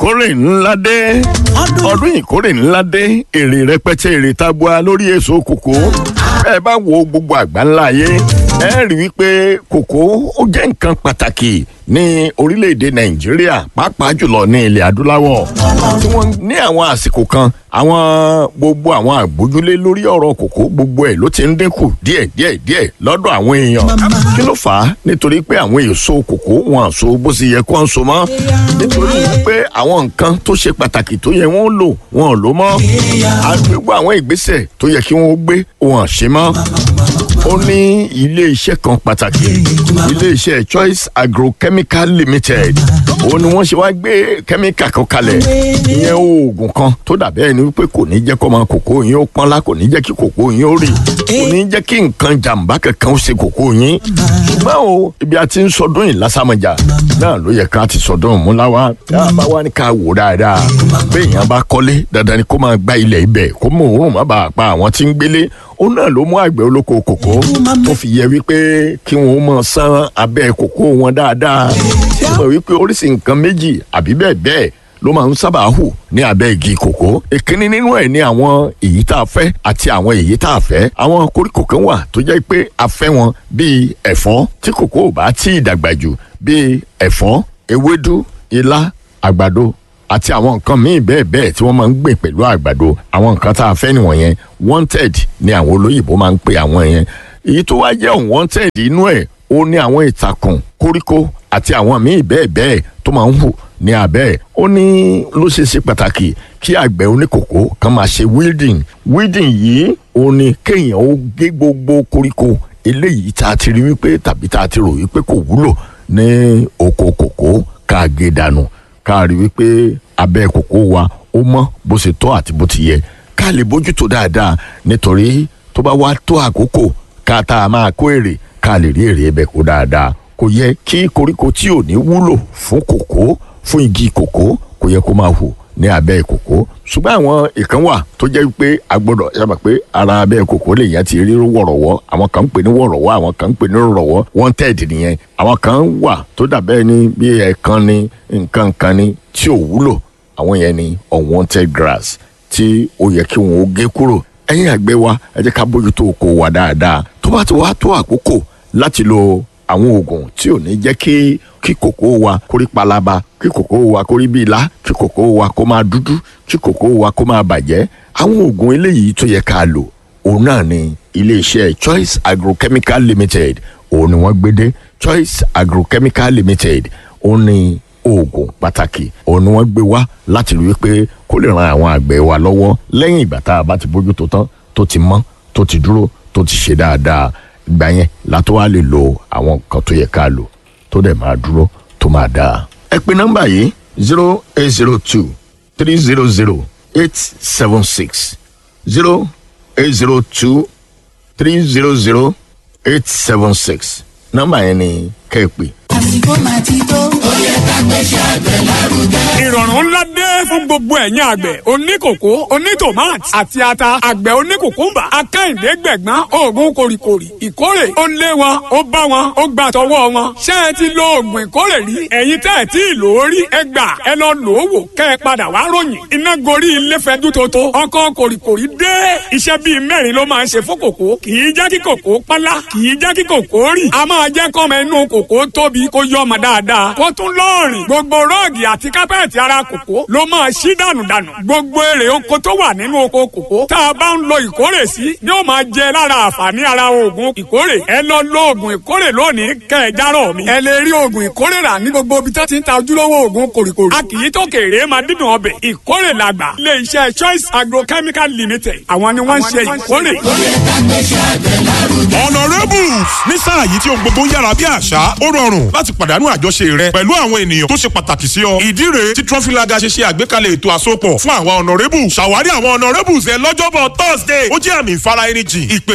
ìkórè ńlá dé ọdún ìkórè ńlá dé èrè rẹpẹtẹ èrè tabua lórí èso kòkó ẹ bá wo gbogbo àgbáńlá ayé ẹ rí wípé kòkó ó jẹ́ nǹkan pàtàkì ní orílẹ̀-èdè nàìjíríà pàápàá jùlọ ní ilẹ̀ adúláwọ̀ tí wọ́n ní àwọn àsìkò kan àwọn gbogbo àwọn àgbójúlé lórí ọ̀rọ̀ kòkó gbogbo ẹ̀ ló ti ń dínkù díẹ̀ díẹ̀ díẹ̀ lọ́dọ̀ àwọn èèyàn kí ló fà á nítorí pé àwọn èso kòkó wọn àso bó sì yẹ kó ń so mọ́ nítorí pé àwọn nǹkan tó ṣe pàtàkì tó yẹ wọ́n lò wọn ò lò mọ́ àgbègbè àwọn ìgbésẹ̀ tó yẹ kí wọ́n gbé wọn à ṣe mọ́ ó ní ilé iṣẹ́ kan pàtàkì ilé iṣẹ́ choice agrochemical limited òun ni wọ́n ṣe wá gbé kẹ́míkà kan kalẹ̀ ìyẹn oògùn kan tó dàbí ẹni wípé kò ní jẹ́ kó máa kòkó yín ó pọ́nlá kò ní jẹ́ kí kòkó yín ó rì kò ní jẹ́ kí nǹkan jàǹbá kankan ó ṣe kòkó yín ṣùgbọ́n o ibi a ti ń sọdún yìí lásàmọ̀jà náà ló yẹ ká ti sọdún múláwá tá a bá wá ní ká wò dáadáa béèyàn bá kọ́lé dandan ni kó máa gbá ilẹ̀ ibẹ̀ kó mú òórùn má bàa pa àwọn tí ń gbélé ó náà ló mú àgbẹ̀ olóko kòkó tó fi yẹ wípé kí wọ́n mọ̀ sán abẹ́ kòkó wọn dáadáa tí wọ́n mọ̀ wípé oríṣi nǹkan méjì àbí bẹ́ẹ̀ bẹ́ẹ̀ ló máa ń sábà hù ní abẹ́ igi kòkó ìkíní nínú ẹ̀ ní àwọn èyí tá a fẹ́ àti àwọn èyí tá a fẹ́ àwọn koríko kan wà tó jẹ́ pé a fẹ́ wọn bíi ẹ̀fọ́ tí kòkó ò bá tí ì dàgbà jù bíi ẹ̀fọ́ ewédú ilá àgbàdo àti àwọn nǹkan míì bẹ́ẹ̀ bẹ́ẹ̀ tí wọ́n máa ń gbìn pẹ̀lú àgbàdo àwọn nǹkan tá a fẹ́ nìwọ̀nyẹn wanted ni àwọn olóyìnbó máa ń pè àwọn yẹn èyí tó wá jẹ́ unwanted inú ẹ̀ ó ní àwọn ìtàkùn koríko àti àwọn míì bẹ́ẹ̀ bẹ́ẹ̀ tó máa ń hù ní abẹ́ ẹ̀ ó ní ló ṣe ṣe pàtàkì kí àgbẹ̀ oníkòkó kan máa ṣe weeding weeding yìí ó ní kéèyàn ó gé gbogbo koríko eléyìí tá a ti rí wípé tàbí tá a ti rò wípé kò wúlò ní oko kòkó ká gé dànù ká rí wípé abẹ́ kòkó wa ó mọ́ bó ṣe tọ́ àti bó ti yẹ ká lè bójútó dáadáa nítorí tó bá wá tó àkókò ká tá a máa kó èrè ká lè rí èrè ẹbẹ̀ kó dáadáa kò yẹ kí koríko tí ò ní wúlò fún kòkó fún igi kòkó kò yẹ kó máa hù ní abẹ́ kòkó ṣùgbọ́n àwọn ìkan wà tó jẹ́ pé a gbọ́dọ̀ sábà pé ara abẹ́ kòkó lè yẹn ti rí wọ̀rọ̀wọ́ àwọn kan ń pè ní wọ̀rọ̀wọ́ àwọn kan ń pè ní rọ̀wọ́ wanted nìyẹn àwọn kan wà tó dàbẹ́ ní bí ẹ̀kan ní nǹkan kan ní tí ò wúlò àwọn yẹn ní unwanted grass tí ó yẹ kí wọn ó gé kúrò ẹ̀yin àgbẹ̀ wa ẹ jẹ́ ká bójútó oko wa dáadáa tó bá ti wá tó àkókò láti lo àwọn oògùn tí ò ní jẹ́ kí kí kòkó wa kó rí palaba kí kòkó wa kó rí bí ilá kí kòkó wa kó máa dúdú kí kòkó wa kó máa bàjẹ́ àwọn oògùn eléyìí tó yẹ ká lò òun náà ni iléeṣẹ́ choice agrochemical limited òun ni wọ́n gbé dé choice agrochemical limited òun ni oògùn pàtàkì òun ni wọ́n gbé wá láti rí i pé kó lè ran àwọn àgbẹ̀ wa lọ́wọ́ lẹ́yìn ìgbà tá a bá ti bójú tó tán tó ti mọ́ tó ti dúró tó ti ṣe dáadáa ìgbà yẹn látó wá lè lo àwọn nǹkan tó yẹ ká lò tó dẹ̀ máa dúró tó máa dáa. ẹ pe nọ́mbà yìí zero eight zero two three zero zero eight seven six zero eight zero two three zero zero eight seven six nọ́mbà yẹn ni kẹ́ ẹ pè. àsìkò máa ti tó. ó yẹ ká gbéṣẹ́ àgbẹ̀ lárugẹ. ìrọ̀rùn ńlá dé fún gbogbo ẹ̀yin àgbẹ̀ oníkòkó onítòmáàtì àti ata àgbẹ̀ oníkòkúmbà akẹ́hìndé gbẹ̀gbọ́n oògùn kòrìkòrì ìkórè ó lé wọn ó bá wọn ó gbà tọwọ́ wọn ṣé ẹ ti lo oògùn ìkórè rí ẹ̀yin tẹ́ ẹ tí ì lò ó rí ẹ gbà ẹ lọ lò ó wò kẹ́ ẹ padà wá ròyìn iná gorí ilé fẹ́dú tótó ọkọ̀ kòrìkòrì dé iṣẹ́ bíi mẹ́rin ló máa ń ṣe fún kòkó kì í jẹ́ kí kòkó pálá kì í jẹ́ kí kòkó rì a máa jẹ́ kọ́mọ inú kòkó tóbi kó yọ ọmọ dáadáa kó tún lọ́ọ̀rìn gbogbo rọ́ọ̀gì àti kápẹ́ẹ̀tì ara kòkó ló máa ṣí dànù dànù gbogbo èrè oko tó wà nínú oko kòkó tá a bá ń lo ìkórè sí ni ó máa jẹ lára àǹfààní ara oògùn ìkórè ẹ lọ lo oògùn ìkórè lónìí kẹ ẹ járọ mi ẹ lè rí oògùn ìkórè rà ní gbogbo ibi tó ti ń ta ojúlówó oògùn kòrìkòrì a kì í tó kéré máa dídùn ọbẹ̀ ìkórè làgbà ilé iṣẹ́ choice agrochemical limited àwọn ni wọ́n ń ṣe ìkórè. ó yẹ ká gbéṣẹ́ àgbẹ̀ lárugẹ. honourables ní sáà yìí tí ohun gbogbo ń yára bí àṣá ó rọrùn láti pàdánù àjọṣe rẹ pẹ̀lú àwọn ènìyàn tó ṣe pàtàkì sí ọ. ìdí rèé tí trọfílaga ṣe ṣe àgbékalẹ̀ ètò àsopọ̀ fún àwọn honourables ṣàwárí àwọn honourables ẹ lọ́jọ́bọ̀ thursday ó jẹ́ àmì ìfara ẹni jìn ìpè